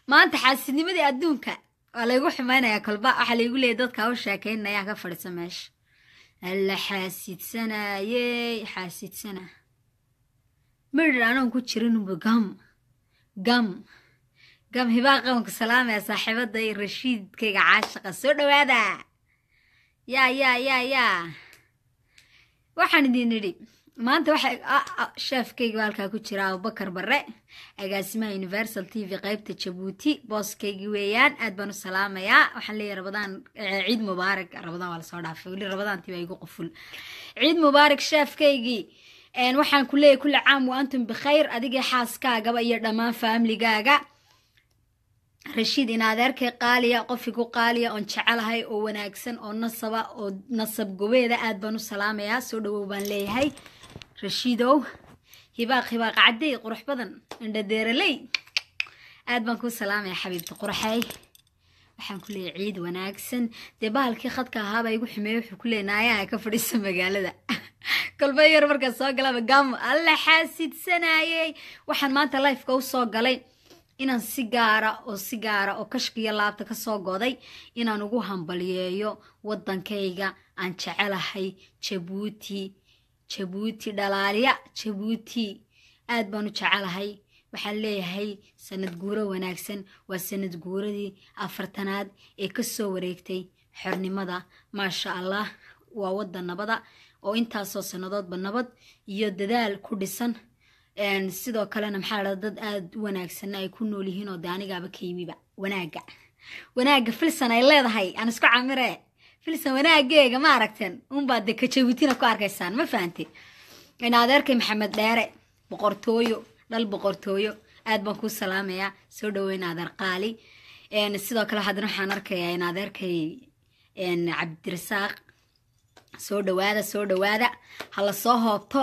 maanta xaasidnimadii adduunka waa laygu xumaynayaa kolba waxaa laygu leeyay dadka u sheekaynaya ka fadhiisa meesha alla xaasidsanayey xaasidsana midhir anoon ku jirinunba gam gam gam hibaa qabanka salaamaya saaxiibada iyo rashiidkayga caashaqa soo dhawaada yaa yaa yaa yaa waxaan idin idhi maanta waxa sheefkayga halkaa ku jira abubakar barre agaasimaha universal t v qeybta jabuuti booskaygii weeyaan aad baan u salaamayaa waxaan leeyahay rabadaan ciid mubaarak rabadaan waa lasoo dhaafay weli rabadaantii baa igu quful ciid mubaarak sheefkaygii waxaan ku leeyahay kulli caam wa antum bikhayr adigii xaaskaagaba iyo dhammaan faamligaaga rashiid in adeerkay qaaliya qofigu qaaliya oon jecelahay oo wanaagsan oo nasaba oo nasab gobeeda aad baan u salaamayaa soo dhawow baan leeyahay rashiidow hibaaq hibaaq cadday qurux badan indhadeeraley aad baan kuu salaamayaa xabiibta qurxay waxaan ku leeyahay ciid wanaagsan dee bahalkii khadka ahaabaa igu xumeeyey wuxuu ku leeyahay naayaha ka fadhiisa magaalada kolba yar markaa soo galaba gam alla xaasidsanayey waxaan maanta lifeka u soo galay inaan si gaara oo si gaara oo kashkiyo laabta ka soo goday inaan ugu hambaliyeeyo waddankayga aan jecelahay jabuuti jabuuti dhalaaliya jabuuti aad baan u jecelahay waxaan leeyahay sanad guuro wanaagsan waa sanad guuradii afartanaad ee ka soo wareegtay xornimada maasha allah waa waddan nabada oo intaasoo sannadoodba nabad iyo dadaal ku dhisan sidoo kalena maxaa la dad aada u wanaagsanna ay ku nool yihiin oo de anigaaba ka yimiba wanaagga wanaagga filson ay leedahay aan isku camire filson wanaageega ma aragteen unbaad de kajabuutina ku arkaysaan ma fahante in adeerkay maxamed dheere boqortooyo dhal boqortooyo aad baan kuu salaamayaa soo dhaweyn adeer qaali sidoo kale haddana waxaan arkayaa in adeerkay cabdirasaaq soo dhawaada soo dhawaada hala soo hoobto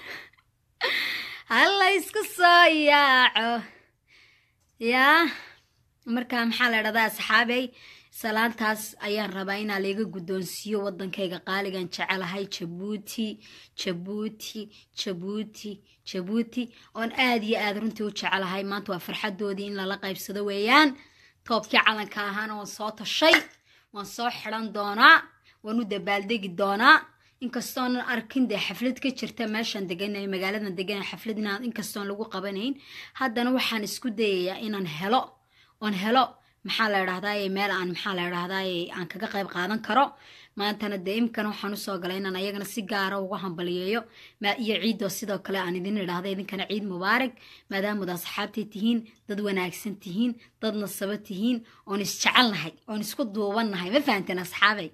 hala isku soo yaaco yaa markaa maxaa la dhahdaa asxaabey salaantaas ayaan rabaa inaa layga guddoonsiiyo waddankayga qaaligan jecelahay jabuuti jabuuti jabuuti jabuuti oon aad iyo aad runtii u jecelahay maanta waa farxadoodii in lala qaybsado weeyaan toobkii calanka ahaana waan soo tashay waan soo xidan doonaa waan u dabaaldegi doonaa inkastoonan arkin dee xaflad ka jirta meeshaan deganay magaaladan deganay xaflad inaan inkastoon lagu qabanayn haddana waxaan isku dayayaa inaan helo oon helo maxaa la idhahdaye meel aan maxaa la idhahdaye aan kaga qayb qaadan karo maantana dee imkana waxaan usoo galay inaan ayagana si gaara uga hambaliyeeyo iyo ciiddoo sidoo kale aan idin idhahda idinkana ciid mubaarak maadaamud asxaabtay tihiin dad wanaagsan tihiin dad nasabo tihiin oon isjecelnahay oon isku duubannahay ma fahanteen asxaabay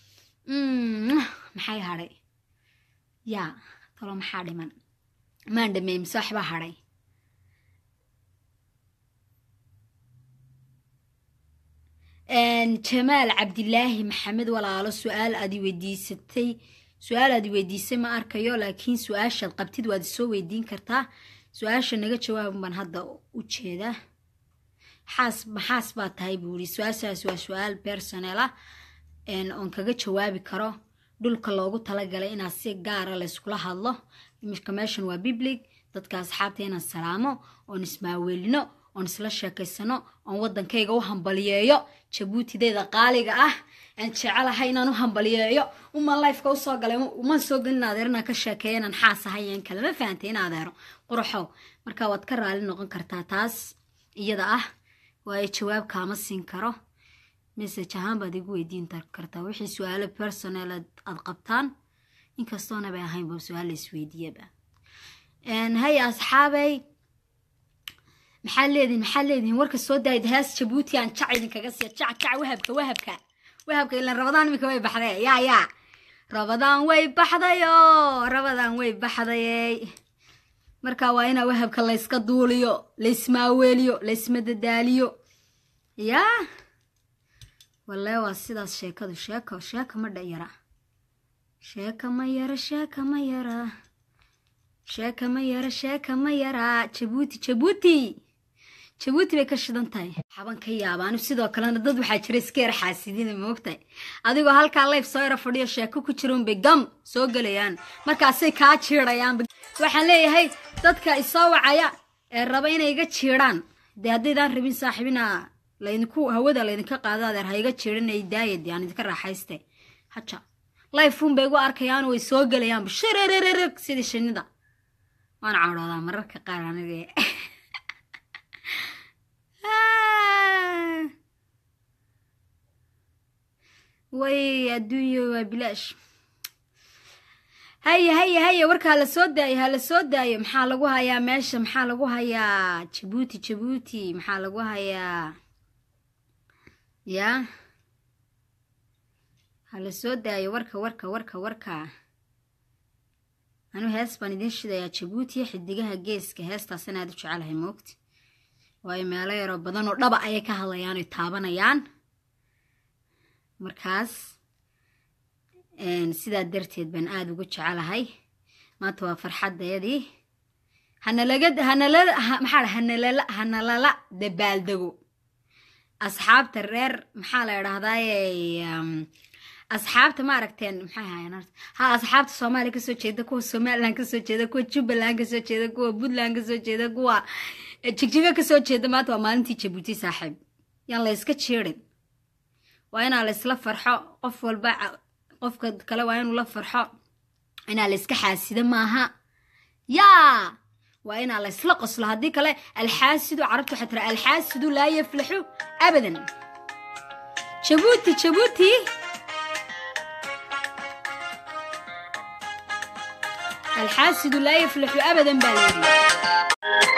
maxay hadhay yaa talo maxaa dhiman maan dhameey mise waxbaa hadhay jamaal cabdilaahi maxamed walaalo su-aal aad i weydiisatay su-aal aad i weydiisay ma arkayo laakiin su-aashaad qabtid waad isoo weydiin kartaa su-aasha naga jawaaban baan hadda u jeedaa xaas maxaas baa tahay buu yidhi su-aashaas waa su-aal personal ah oon kaga jawaabi karo dhulka loogu talagalay inaad si gaara layskula hadlo imika meeshan waa biblig dadka asxaabta inaan salaamo oon ismaaweelino oon isla sheekaysano oon waddankayga u hambaliyeeyo jabuutideyda qaaliga ah aan jecelahay inaan u hambaliyeeyo uman lifeka usoo galay uman soo gelin adeer inaan ka sheekeeyo inaan xaas ahay in kale ma fahantay in adeero quraxow marka waad ka raali noqon kartaa taas iyada ah waayo jawaab kaama siin karo message ahaan baad igu weydiin kartaa wixii su-aalo personal aad qabtaan inkastoona bay ahaynba su-aal la isweydiiyaba hay asxaabay maxaad leedihin maxaad leedihin warka soo daayid hees jabuuti aan jac idinkaga siiya jac jac wahabka wahabka wahabka ilan rabadaan iminka way baxday yaa yaa rabadaan way baxdayo rabadaan way baxdayey marka waa inaa wahabka layska duuliyo laysmaaweeliyo laysmadadaaliyo yaa walle waa sidaas sheekadu sheeko sheeka ma dhayara sheeka ma yara sheeka ma yara sheeka ma yara sheeka ma yara jabuuti jabuuti jabuuti bay ka shidan tahay xaban ka yaabaanu sidoo kalena dad waxaa jira iska yar xaasidina moogtahay adigoo halkaa leyf soo yara fadhiyo sheeko ku jira unbay gam soo gelayaan markaasay kaa jiidhayaan waxaan leeyahay dadka isoo wacaya ee raba inay iga jiidhaan dee haddaydaan rabin saaxiibina laydinku hawada laydinka qaado adeer ha iga jirinay daayad aan idinka raaxayste haja lifeun bay igu arkayaan way soo gelayaanba shirrrrg sidii shinida waan cadhoodaa mararka qaar aniga way adduunyo waa bilaash haya haya haya warka hala soo daayo hala soo daayo maxaa lagu hayaa meesha maxaa lagu hayaa jabuuti jabuuti maxaa lagu hayaa ya hala soo daayo warka warka warka warka anuu hees baan idiin shidayaa jabuuti xidigaha geeska heestaas inaad u jecelahay moogti waayo meelo yaroo badan oo dhaba ayay ka hadlayaan oy taabanayaan markaas sidaa darteed baan aada ugu jecelahay maanta waa farxadayadii hanalaga hanalala maxaa hanalala hanalala dabaaldego asxaabta reer maxaa la idhahdaaye asxaabta ma aragteen maxay ahaayeen horta ha asxaabta soomaaliya kasoo jeeda kuwa somaliland kasoo jeeda kuwa jubbaland kasoo jeeda kuwa puntland kasoo jeeda kuwa jigjigo kasoo jeeda maanta waa maalintii jabuuti saaxiib yaan la yska jeerin waa inaa la isla farxo qof walba qofka kale waa inuu la farxo inaa la iska xaasido maaha yaa waa inaa la isla qoslo haddii kale alxaasidu carabtu waxay tira alxaasidu laa yaflaxu abadan jabuuti jabuuti alxaasidu laa yaflaxu abadan baa layidhi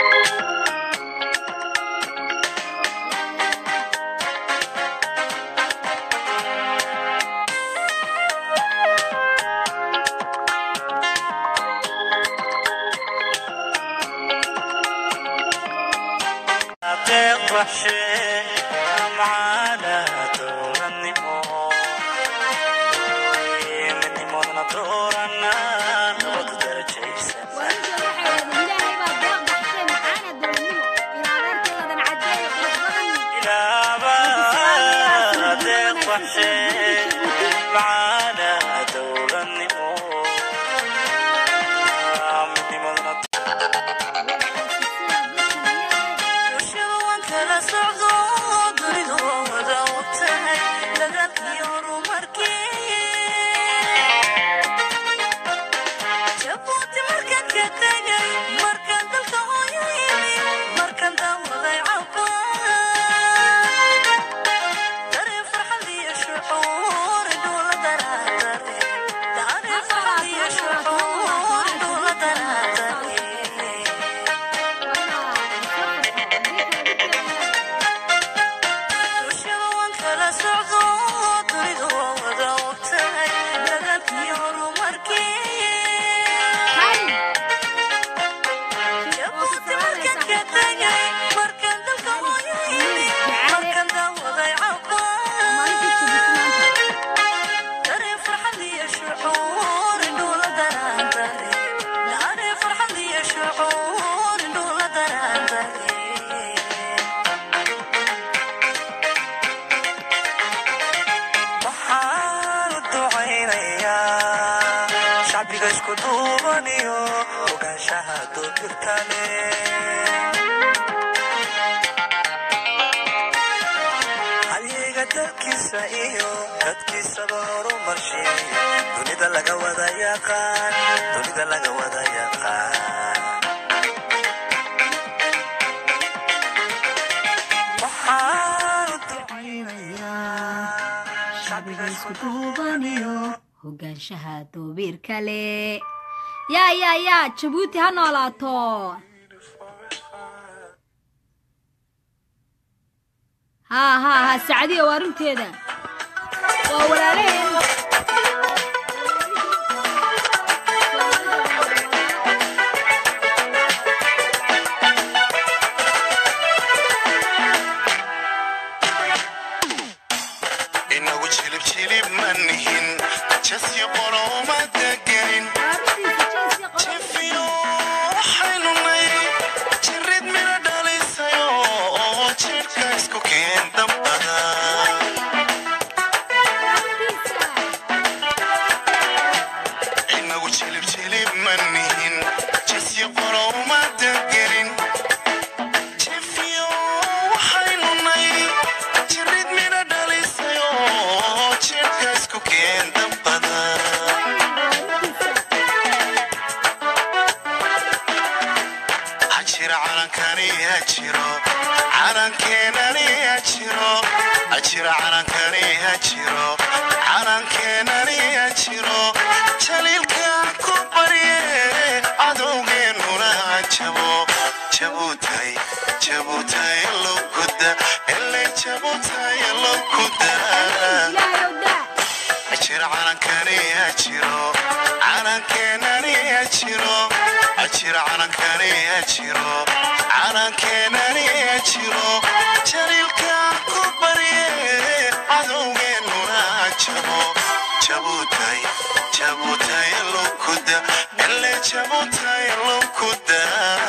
hogaanshaha doobiir kale yaa yaa yaa jabuuti ha noolaato haa haa haa sacdiya waa runteeda waa walaalaheen calankeenani hajiro ajira calankani hajiro calankeenani hajiro jaliilka ku barye cadowgeennuna hajabo jabutay jabutay lokuda ele jabutay lokuda ajira calankani hajiro calankeenani hajiro ajira calankani hajiro calankeenani hajiro jaliilka ku barye cadowgeennuna hajabo jabutay jabutay lokuda ele jabutay lokuda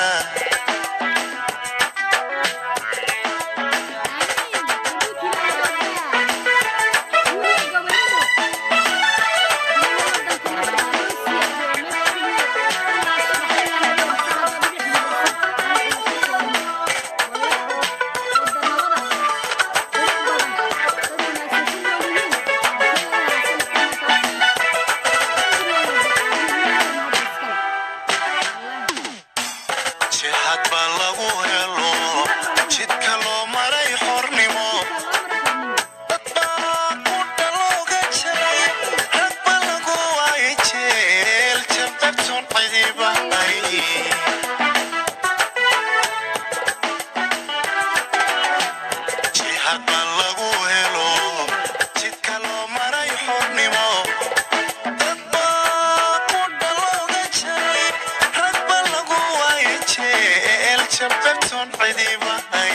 jihad baa lagu helo jidka loo maray xornimo dad baa ku dhalooga jiray rag ba lagu waayay jeel jabdabtun cidibahay jihad baa lagu helo jidka loo maray xornimo dad baa ku dhalooga jiray rag ba lagu waayay jeel jabdabtun cidibahay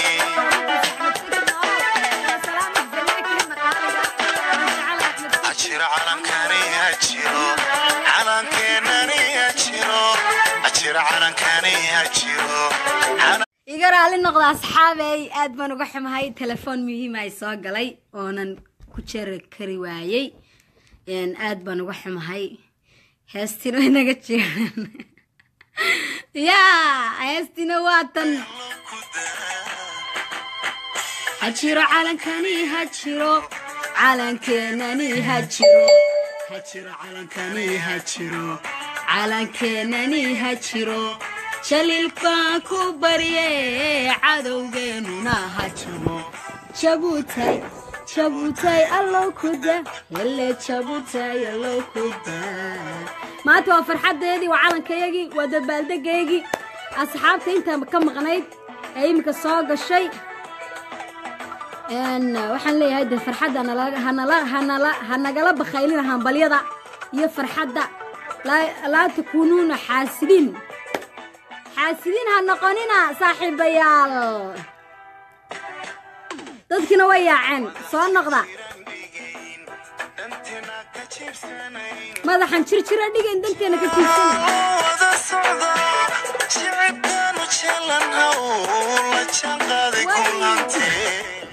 ajira calankani hajiro calankeenani hajiro ajira calankani hajiro iga raali noqda asxaabey aad baan uga xumahay telefoon muhiima ay soo galay oonan ku jeri kari waayey aad baan uga xumahay heestina way naga jiraan yaa heestina waa tan hajiro calankani hajiro calankeenani hajiro hajiro calankani hajiro calankeenani hajiro jaliil baan ku barye cadowgeennuna hajiro jabutay jabutay allow kuda hele jabutay allow kuda maanta waa farxadeedii waa calankayagii waa dabaaldegaygii asxaabta intaa ka maqnayd ee iminka soo gashay waxaan leeyahay de farxadda ha nagala bakhaylina hambalyada iyo farxadda laa takuunuuna xaasidiin xaasidiin ha noqonina saaxiibayaal dadkina way yaaceen soo noqda madaxan jirjira dhigayn danteena ka jiibsana wada socda jicibkaanu jeelanhaw la jaanqaaday kulantee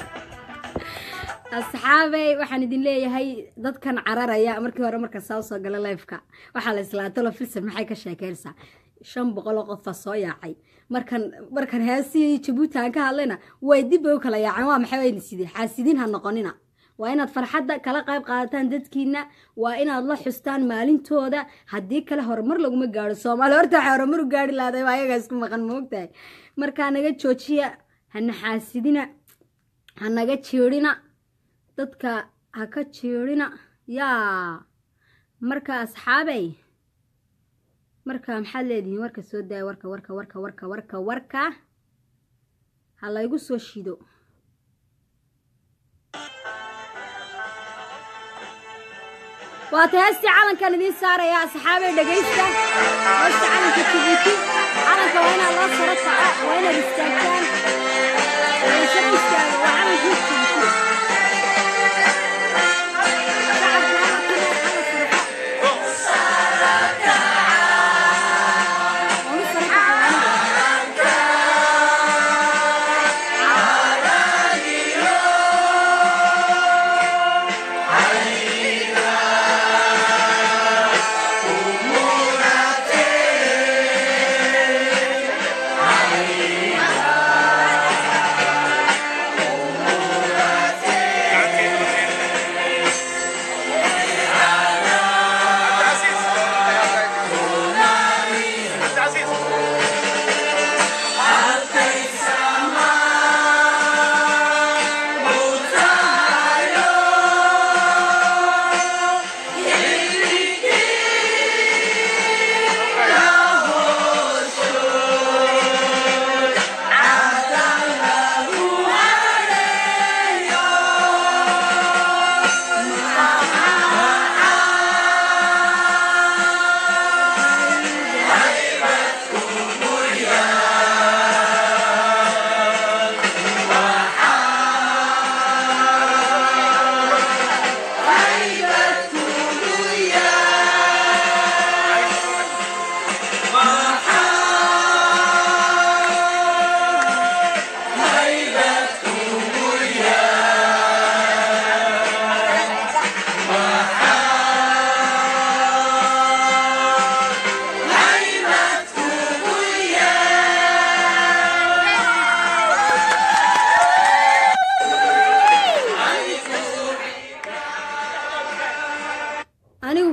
asxaabey waxaan idin leeyahay dadkan cararaya markii hore marka saa usoo gala lifeka waxaa la islaatalo filsan maxay ka sheekeynaysaa shan boqol oo qofa soo yaacay markan markan heesii jabuuti aan ka hadlayna way dib bay u kala yaaceen waa maxay wayna sidee xaasidiin ha noqonina waa inaad farxadda kala qayb qaadataan dadkiina waa inaad la xustaan maalintooda haddii kale horumar laguma gaaro soomaali horta waxay horumar u gaari lahday waa ayagaa isku maqan moogtahay markaa naga joojiya hana xaasidina ha naga jeedhina dadka ha ka jeedhina yaa marka asxaabey marka maxaad leedihiin warka soo daaya warka warka warka warka warka warka ha laygu soo shido waata heestii calankan idiin saaraya asxaabey dhegaysta heesta calanka jibuuti calanka waa inaad loo saro kaca waa inaad istaagtaan saro istaaga waa calankii jibuuti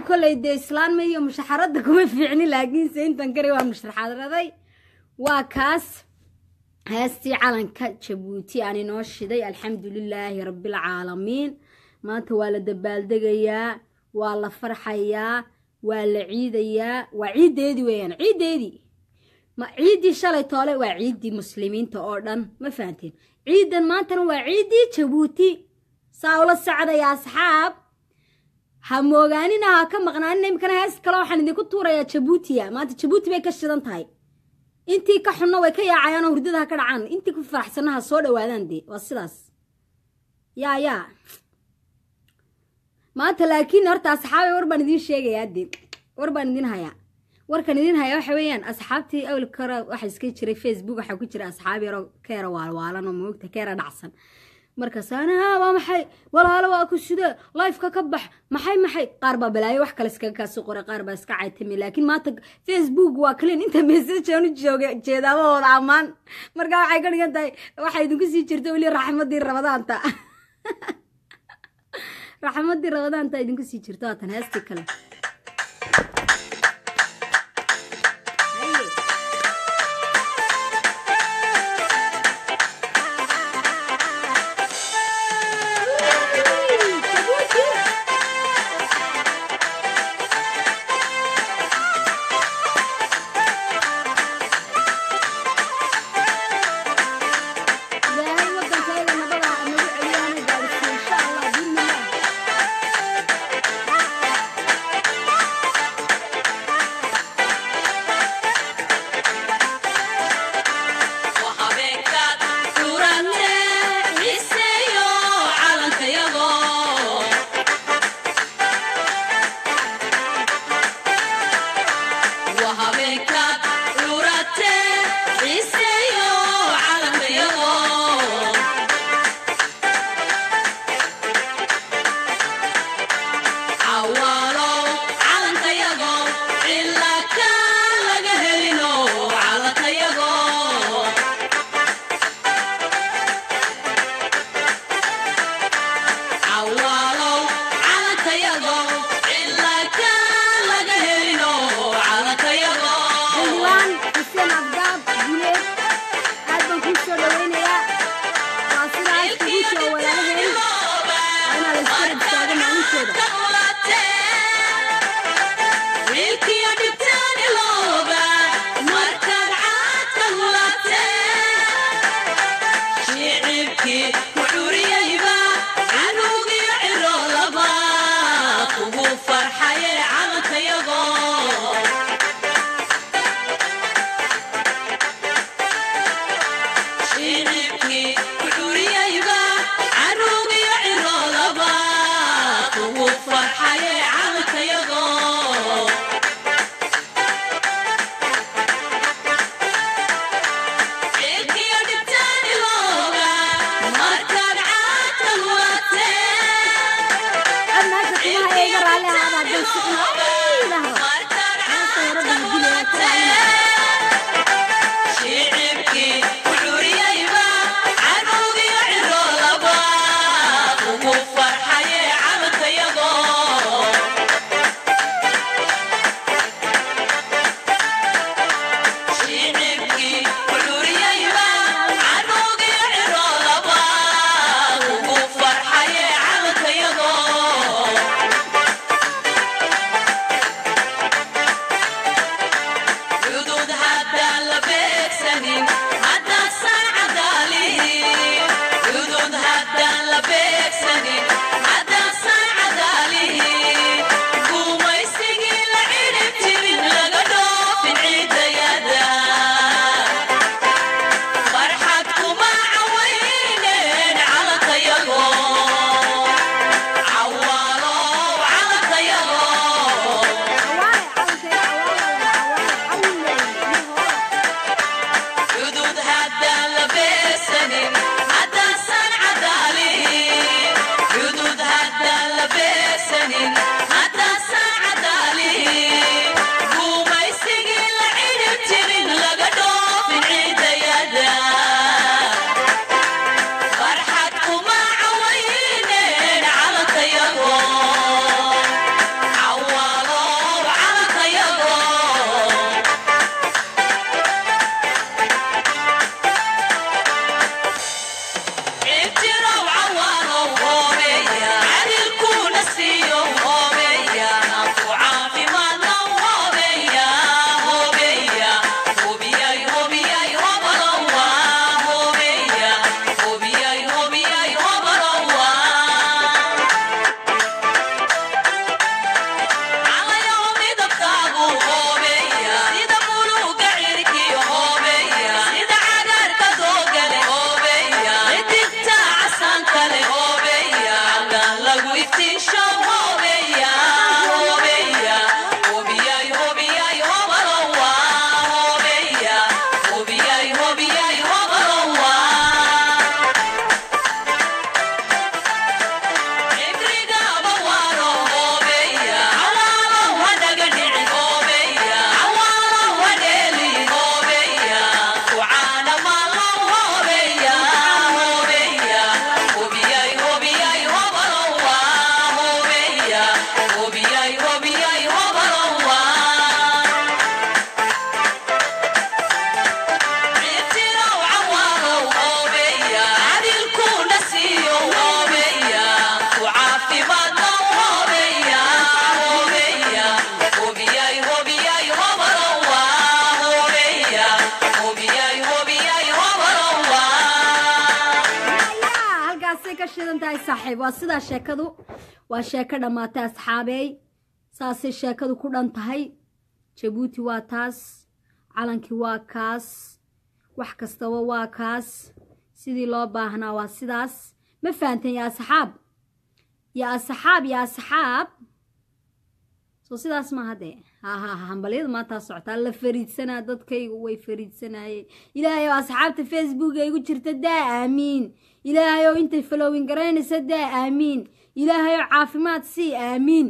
kolley dee islaanma iyo mushaxaradda kuma fiicni laakiinse intan kari waa musharaxadraday waa kaas heestii calanka jabuuti aan inoo shiday alxamdu lilaahi rabbilcaalamiin maanta waa la dabaaldegayaa waa la farxayaa waa la ciidayaa waa ciiddeedii weeyaan ciiddeedii ma ciiddii shalay toole waa ciiddii muslimiinta oo dhan ma fahanteen ciiddan maantana waa ciiddii jabuuti saa ula socdaya asxaab ha moogaanina ha ka maqnaanina imikana hees kale waxaan idinku tuurayaa jabuutiya maanta jabuuti bay ka shidan tahay intii ka xunna way ka yaacayaan oo hurdada ha ka dhacaan intii ku faraxsanna ha soo dhawaadaan dee waa sidaas yaa yaa maanta laakiin horta asxaabay war baan idiin sheegayaa dee war baan idin hayaa warkan idin haya waxa weeyaan asxaabtii awli kore waxa iska jiray facebook waxaa ku jira asxaab yaroo ka yara waalwaalan oo moogta ka yara dhacsan markaas anaha waa maxay walaalo waa ku sidee lifeka ka bax maxay maxay qaar baa balaayo wax kale iskaga kaasoo qoray qaar baa iska caytami laakiin maanta facebook waa clean inta message aan u jooga jeedaamahooda ammaan marka waxay ka dhigan tahay waxay idinku sii jirta weli raxmadii rabadaanta raxmadii rabadaanta idinku sii jirto haatan heestii kale ilaahay wadankayga nabada ha nagu celiyo hana gaadhsiiyo insha allah biidnillah xildhibaan xuseen abdaab guleed aad baan kuu soo dhaweynayaa waa sidaas kugu soo walaalaheen waa inaa la iska rabtaago maalinteeda farxaye calankayago shicibkii kuxuriyayba caruugiyo ciroolaba kugu farxaye calankayago cilkiyo dhibtaani looga markaad caadka lulatee cod meesha timaha iga raalli ahaada haddaan si xun ay idhaahdo markaad heesta yaro caadka baan dilaya ka raalli shicibkii kuxuriyayba canuugiyo ciroolaba ugu farxaye calankayago shicibkii kuxuriyayba canuugiyo ciroolaba ugu farxaye calankayago iftiisho hoobeya hoobeya hoobiyay hoobiyay hobalowa hoobeya hoobiyay hoobiyay hobalowa Ibrigaba waro hobeya, awalo wadaga dhici hobeya, awalo wadeli hobeya, kucaana malo hobeya, hobeya, hobiyay hobiyay hobalowa, hobeya, hobiyay hobiyay hobalowa. Ritiro awalo hobeya, adilkuna siiyo hobeya, ku caafimaadno hobeya, hobeya, hobiyay hobiyay hobalowa, hobeya, hobiyay hobiyay hobalowa. yaa halkaasay ka shidan tahay saaxiib waa sidaa sheekadu waa sheeko dhammaatay asxaabeey saasay sheekadu ku dhan tahay jabuuti waa taas calankii waa kaas wax kastaba waa kaas sidii loo baahnaa waa sidaas ma fahanteen yaa asxaab yaa asxaab yaa asxaab soo sidaas maaha dee ha ha ha hambalyadu maantaa socotaa la fariidsanaa dadkaygu way fariidsanayeen ilaahay oo asxaabta facebook ay gu jirta daa aamiin ilaahay oo intay falowin garaynaysa daa aamiin ilaahay oo caafimaad sii aamiin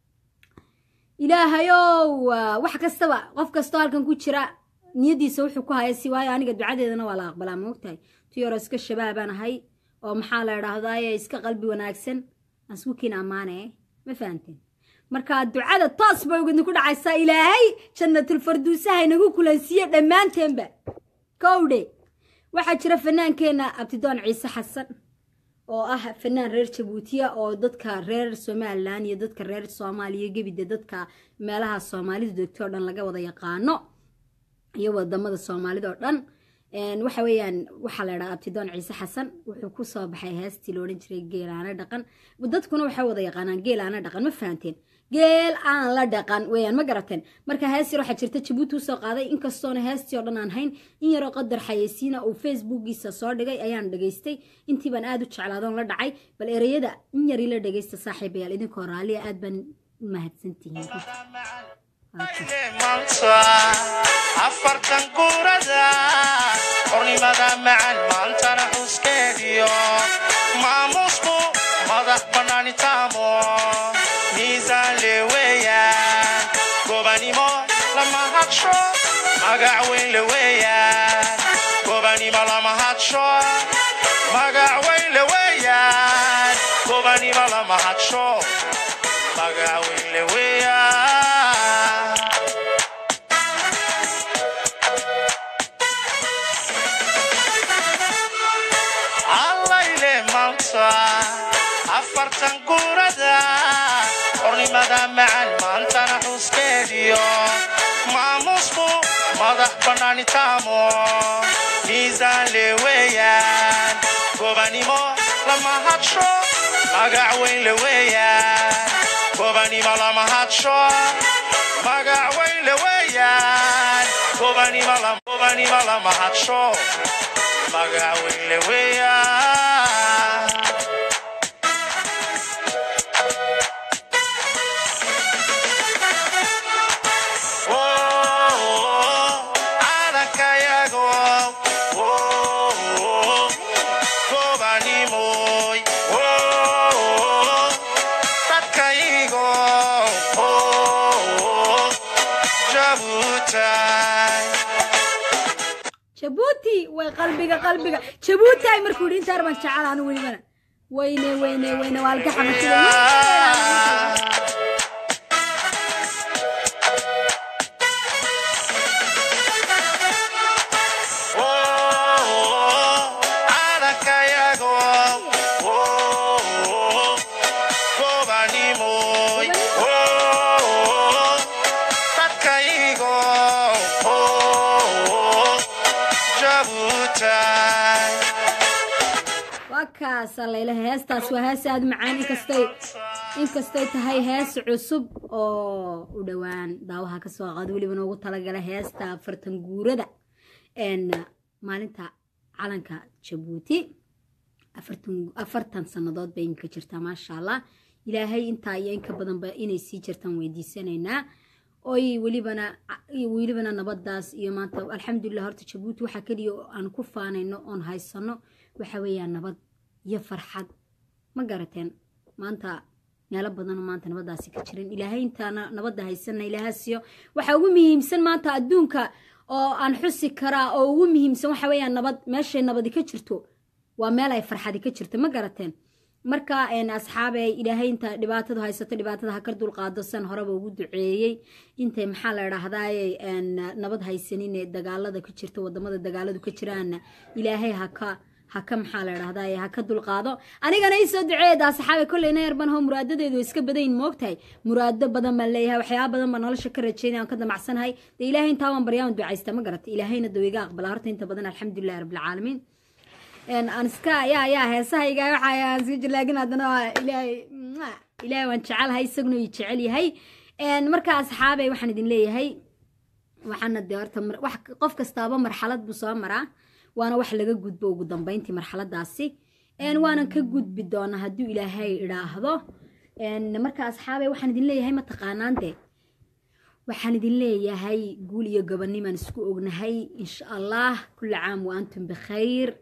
ilaahayow ah, wax kastaba qof kastoo halkan ku jira niyadiisa wuxuu ku haya si waayo aniga ducadeedana waa la aqbalaa ma ogtahay tu yaroo iska shabaabaan ahay oo maxaa la idhaahdaye iska qalbi wanaagsan aan isku kiin ammaane ma fahanteen marka ducada toos bay idinku dhacaysaa ilaahay jannatul farduusaha inagu kulansiiye dhammaanteenba kowdhe waxaa jira fanaankeenna abtidoon ciise xasan oo ah fanaan reer jabuutiya oo dadka reer somalilan iyo dadka reer soomaaliya gebide dadka meelaha soomaalidu degto oo dhan laga wada yaqaano iyo wadamada soomaalida oo dhan Een, waxa weeyaan waxaa la idhaha abtidoon ciise xasan wuxuu ku soo baxay heestii la odhan jiray geelaana dhaqan dadkuna waxay wada yaqaanaan geelaana dhaqan ma fahanteen geel aan la dhaqan weeyaan ma garateen marka hees yar waxaa jirta jabuuti usoo qaaday inkastoona heestii oo dhan aan hayn in yaroo qadar xayeysiina uu facebookiisa soo dhigay ayaan dhageystay intii baan aad u jeclaadoon la dhacay bal ereyada in yar ila dhageysta saaxiibayaal idinkoo raalliya aad baan u mahadsantihiin maanta afartan guurada xornimada macan maantana xuskeediyo maamusku madax bannaanitaamo miisaan leweeyaan gobanimo lama hadsho magac weyn leweeyaan gobanimo lama hadsho magac weyn leweeyaan gobanimo lama hadsho magac weyn leweeyaan allayle maanta afartan guurada xornimada macan maantana xuskeediyo maamusku madax bannaanitaamo miisaan leweeyaan gobanimo lama hadsho magac weyn leweeyaan gobanimo lama hadsho magac weyn leweeyaan gobanimo lam- gobanimo lama hadsho magac weyn leweeyaan calankayago gobanimoy dadkaygo jabuutay jabuuti way qalbiga qalbiga jabuuti ay markuu yidhi intaar baan jecel anu welibana weyne weyne weyne waa alka xamashada calankayago gobanimoy dadkaygo jabuutay waa kaasa laylaha heestaas waa hees aada u macaan inkastay inkastay tahay hees cusub oo u dhowaan daawaha kasoo qaad weliba noogu talagala heesta afartan guurada n maalinta calanka jabuuti afartan afartan sannadood bay iminka jirtaa maasha allah ilaahay intaa iyo inka badanba inay sii jirtaan weydiisanaynaa oy welibana welibana nabadaas iyo maanta alxamdulilah horta jabuuti waxaa keliya oo aan ku faanayno oon haysano waxa weeyaan nabad iyo farxad ma garateen maanta meelo badanoo maanta nabadaasi ka jirin ilaahay intaana nabadda haysana ilaahaasiyo waxaa ugu muhiimsan maanta adduunka oo aan xusi karaa oo ugu muhiimsan waxa weeyaan nabad meeshay nabadi ka jirto waa meel ay farxadi ka jirto ma garateen marka asxaabe ilaahay inta dhibaatadu haysato dhibaatada ha ka dulqaado san horeba ugu duceeyey intay maxaa la idhaahdaye nabad haysanin ee dagaalada ka jirta wadamada dagaaladu ka jiraana ilaahay haka haka maxaa la idhahdaye ha ka dulqaado anigana iisoo duceeda asxaabe kolleyna yarban ho muraadadeedu way iska badayin moogtahay muraado badan baan leeyahay waxyaaba badan baan nolosha ka rajeynaya aan ka damacsanahay dee ilaahay intaa waan baryaan ducaysta ma garata ilaahayna dawiga aqbala horta inta badan alxamdulilahi rabbilcaalamiin aan iska yaa yaa heesahayga waxaan iska jir laakiin haddana waa ilaahay ilaahay waan jecelahay isaguna ii jecel yahay marka asxaabey waxaan idin leeyahay waxaana dee horta wax qof kastaaba marxalad buu soo maraa waana wax laga gudbo ugu dambeyntii marxaladaasi waanan ka gudbi doonaa hadduu ilaahay idhaahdo marka asxaabey waxaan idin leeyahay ma taqaanaan dee waxaan idin leeyahay guul iyo gobonimaan isku ognahay insha allah kulli caam wa antum bikhayr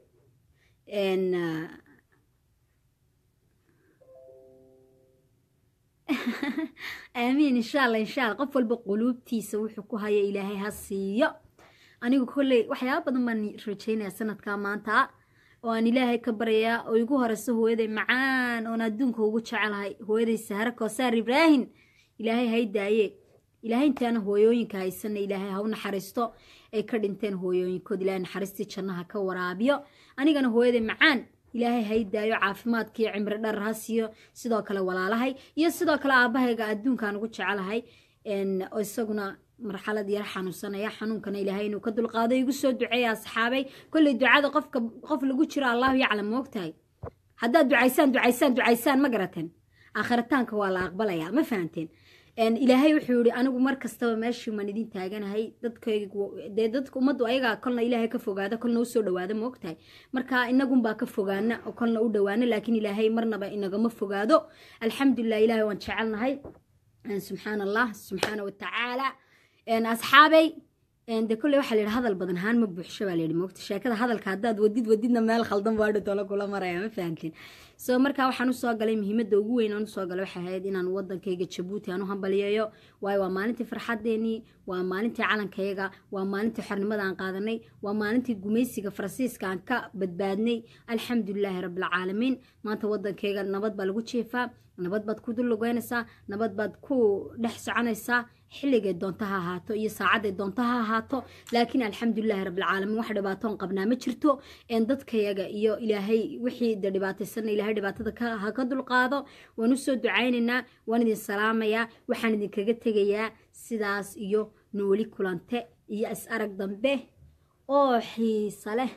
aamiin insha allah insha allah qof walba quluubtiisa wuxuu ku haya ilaahay ha siiyo anigu kolley waxyaaba badan baan rajeynaya sanadkaa maanta oo aan ilaahay ka baryayaa oo igu horeyso hooyaday macaan oon adduunka ugu jecelahay hooyaday sahre koosaar ibraahim ilaahay hay daaye ilaahay intaana hooyooyinka haysana ilaahay ha u naxariisto ay ka dhinteen hooyooyinkood ilaahay naxariistii jannaha ka waraabiyo anigana hooyaday macaan ilaahay hay daayo caafimaadkiiyo cimri dhar ha siiyo sidoo kale walaalahay iyo sidoo kale aabahayga adduunkaan ugu jecelahay oo isaguna marxalad yar xanuunsanaya xanuunkana ilaahay inuu ka dulqaado igu soo duceeya asxaabay kolley ducada qofka qof lagu jiro allahu yaclam moogtahay haddaad ducaysaan ducaysaan ducaysaan ma garateen aakhiritaanka waa la aqbalayaa ma fahanteen ilaahay wuxuu yihi anigu mar kastaba meeshii maan idin taaganahay dadkdee dadka ummaddu ayagaa kolna ilaahay ka fogaada kolna usoo dhawaada moogtahay marka inagunbaa ka fogaana oo kolna u dhawaana laakiin ilaahay marnaba inagama fogaado alxamdulilah ilahay waan jecelnahay subxaan allah subxaana watacaala asxaabey de kolley waxaa layidhi hadal badan haan ma buuxsho baa layidhi moogta sheekada hadalka haddaad wadid wadidna meel khaldan baadho tolo kula maraya ma fahamtiin so markaa waxaan usoo galay muhiimadda ugu weyn aan usoo galay waxay ahayd inaan wadankayga jabuuti aan u hambaliyeeyo waayo waa maalintii farxaddeenii waa maalintii calankayaga waa maalintii xornimada aan qaadanay waa maalintii gumaysiga faransiiska aan ka badbaadnay alxamdulilaahi rabbilcaalamiin maanta wadankayga nabad baa lagu jiifaa nabad baad ku dullugeynaysaa nabad baad ku dhex soconaysaa xilligay doonto ha ahaato iyo saacadday doonto ha ahaato laakiin alxamdulilahi rabbilcaalamiin wax dhibaatoon qabnaa ma jirto dadkayaga iyo ilaahay wixii de dhibaataysana ilaahay dhibaatada ha ka dulqaado waan usoo ducaynaynaa waan idin salaamayaa waxaan idinkaga tegayaa sidaas iyo nooli kulante iyo is arag dambe oo xiisa leh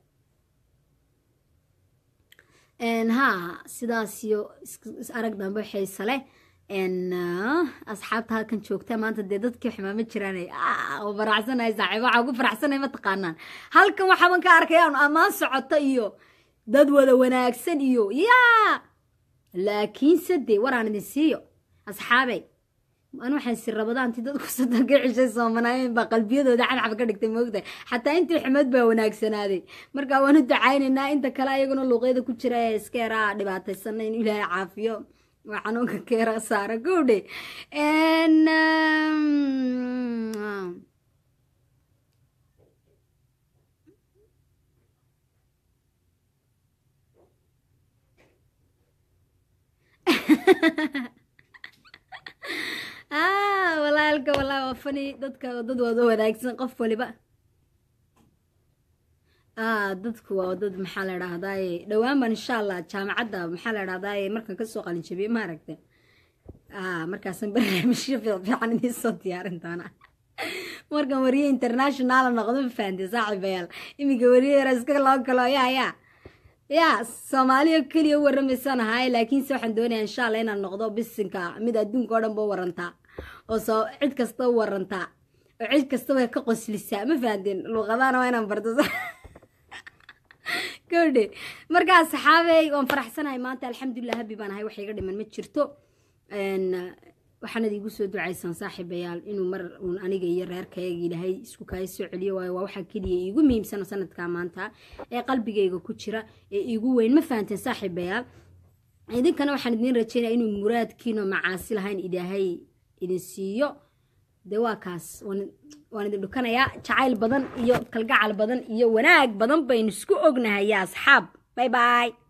ha sidaas iyo is arag dambe xiisa leh asxaabta halkan joogta maanta dee dadkii xumaama jiraan oo faraxsanahay saaxiibo waxaa ugu faraxsanay ma taqaanaan halkan waxaaban ka arkayaan ammaan socoto iyo dad wada wanaagsan iyo yaa laakiinse dee waraan idin siiyo asxaabey an waxaan si rabadaanti dadku soddonka cishay soomanaayeen baa qalbiyadooda cadcab ka dhigtay moogtahay xataa intii xumeed baa wanaagsanaaday marka waan u ducaynaynaa inta kale ayaguna luuqyada ku jira ee iska yaraa dhibaataysana in ilaahay caafiyo waa xanuunka keera saara gowdhe walaalka walaa waa fani dadka dad wada wanaagsan qof waliba dadku waa dad maxaa la dhahdaye dhowaan baan insha allah jaamacadda maxaa la dhahdaye markaan kasoo qalin jabiye ma aragte markaasan barnaamijyo fiican idiin soo diyaarin doona markaan wariye international noqdo ma fahamte saaxiibayaal iminka wariye yara iska loo galo yaa yaa yaa soomaaliya keliya u waramaysaan ahaaye laakiinse waxaan doonayaa insha allah inaan noqdo bisinka mid adduunka oo dhan ba warantaa oo soo cid kasta u warantaa oo cid kastaba ka qoslisaa ma fahanteen luuqadana waa inaan barto gabadhe markaa saxaabey waan faraxsanahay maanta alxamdulilah habi baan ahay wax iga dhiman ma jirto Een, waxaanad iigu soo ducaysaan saaxiibayaal inuu mar uun aniga iyo reerkayga ilaahay isku kaaya soo celiyo waayo waa waxaa keliya iigu muhiimsana sanadkaa maanta ee qalbigayga ku jira ee iigu weyn ma fahanteen saaxiibayaal idinkana waxaan idiin rajeynaya inuu muraadkiino macaasi lahayn ilaahay idin siiyo dee waa kaas waan- waan idin dhukanayaa jacayl badan iyo kalgacal badan iyo wanaag badan baynu isku ognahay yaa asxaab bay bay